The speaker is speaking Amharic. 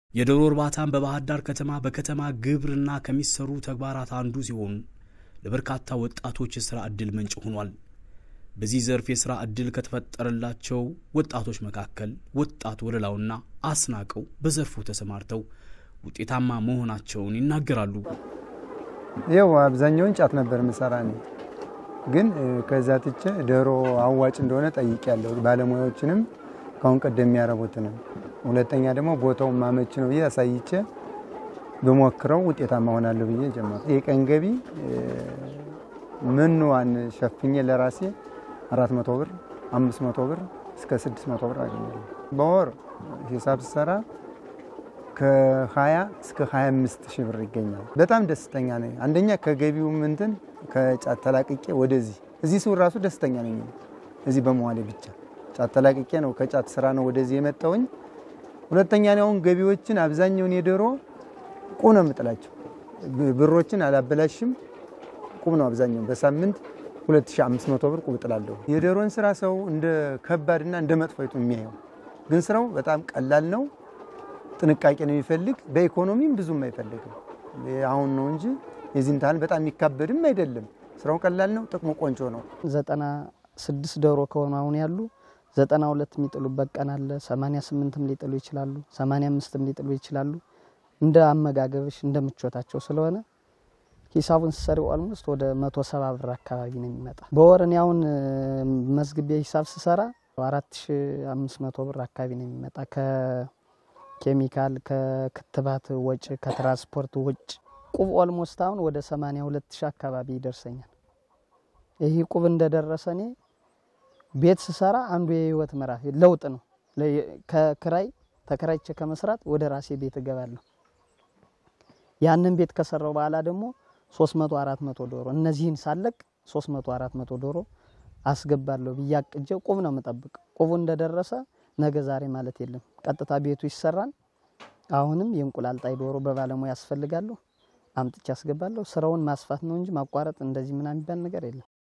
የዶሮ እርባታን በባህር ዳር ከተማ በከተማ ግብርና ከሚሰሩ ተግባራት አንዱ ሲሆን ለበርካታ ወጣቶች የሥራ ዕድል ምንጭ ሆኗል። በዚህ ዘርፍ የሥራ ዕድል ከተፈጠረላቸው ወጣቶች መካከል ወጣት ወለላውና አስናቀው በዘርፉ ተሰማርተው ውጤታማ መሆናቸውን ይናገራሉ። ይኸው አብዛኛውን ጫት ነበር ምሰራ እኔ ግን ከዛ ትቼ ዶሮ አዋጭ እንደሆነ ጠይቄያለሁ። ባለሙያዎችንም ካሁን ቀደም የሚያረቡትንም፣ ሁለተኛ ደግሞ ቦታውን ማመች ነው ብዬ አሳይቼ ብሞክረው ውጤታማ ሆናለሁ ብዬ ጀመርኩ። የቀን ገቢ ምንዋን ሸፍኜ ለራሴ አራት መቶ ብር አምስት መቶ ብር እስከ ስድስት መቶ ብር አገኛለሁ በወር ሂሳብ ስሰራ ከ20 እስከ 25 ሺህ ብር ይገኛል። በጣም ደስተኛ ነኝ። አንደኛ ከገቢው ምንትን ከጫት ተላቅቄ ወደዚህ እዚህ ስው ራሱ ደስተኛ ነኝ። እዚህ በመዋሌ ብቻ ጫት ተላቅቄ ነው ከጫት ስራ ነው ወደዚህ የመጣውኝ። ሁለተኛ ነው አሁን ገቢዎችን አብዛኛውን የዶሮ ቁም ነው የምጥላቸው። ብሮችን አላበላሽም። ቁም ነው አብዛኛው በሳምንት 2500 ብር ቁም እጥላለሁ። የዶሮን ስራ ሰው እንደ ከባድና እንደ መጥፎይቱ የሚያየው ግን ስራው በጣም ቀላል ነው። ጥንቃቄ ነው የሚፈልግ። በኢኮኖሚም ብዙም አይፈልግም። አሁን ነው እንጂ የዚህን ታህል በጣም የሚካበድም አይደለም። ስራው ቀላል ነው። ጥቅሙ ቆንጆ ነው። ዘጠና ስድስት ዶሮ ከሆኑ አሁን ያሉ ዘጠና ሁለት የሚጥሉበት ቀን አለ። ሰማንያ ስምንትም ሊጥሉ ይችላሉ። ሰማንያ አምስትም ሊጥሉ ይችላሉ። እንደ አመጋገብሽ እንደ ምቾታቸው ስለሆነ ሂሳቡን ስሰሪ ኦልሞስት ወደ መቶ ሰባ ብር አካባቢ ነው የሚመጣ በወር እኔ አሁን መዝግቤ ሂሳብ ስሰራ አራት ሺ አምስት መቶ ብር አካባቢ ነው የሚመጣ ኬሚካል ከክትባት ወጪ ከትራንስፖርት ውጭ ቁብ ኦልሞስት አሁን ወደ 82 ሺህ አካባቢ ይደርሰኛል። ይህ ቁብ እንደደረሰ እኔ ቤት ስሰራ አንዱ የህይወት ምዕራፍ ለውጥ ነው። ከክራይ ተከራይቼ ከመስራት ወደ ራሴ ቤት እገባለሁ። ያንን ቤት ከሰራው በኋላ ደግሞ 300 400 ዶሮ እነዚህን ሳለቅ 300 400 ዶሮ አስገባለሁ ብዬ አቅጄ ቁብ ነው የምጠብቀው። ቁቡ እንደደረሰ ነገ ዛሬ ማለት የለም። ቀጥታ ቤቱ ይሰራል። አሁንም የእንቁላል ጣይ ዶሮ በባለሙያ ያስፈልጋለሁ። አምጥቼ አስገባለሁ። ስራውን ማስፋት ነው እንጂ ማቋረጥ እንደዚህ ምናምን የሚባል ነገር የለም።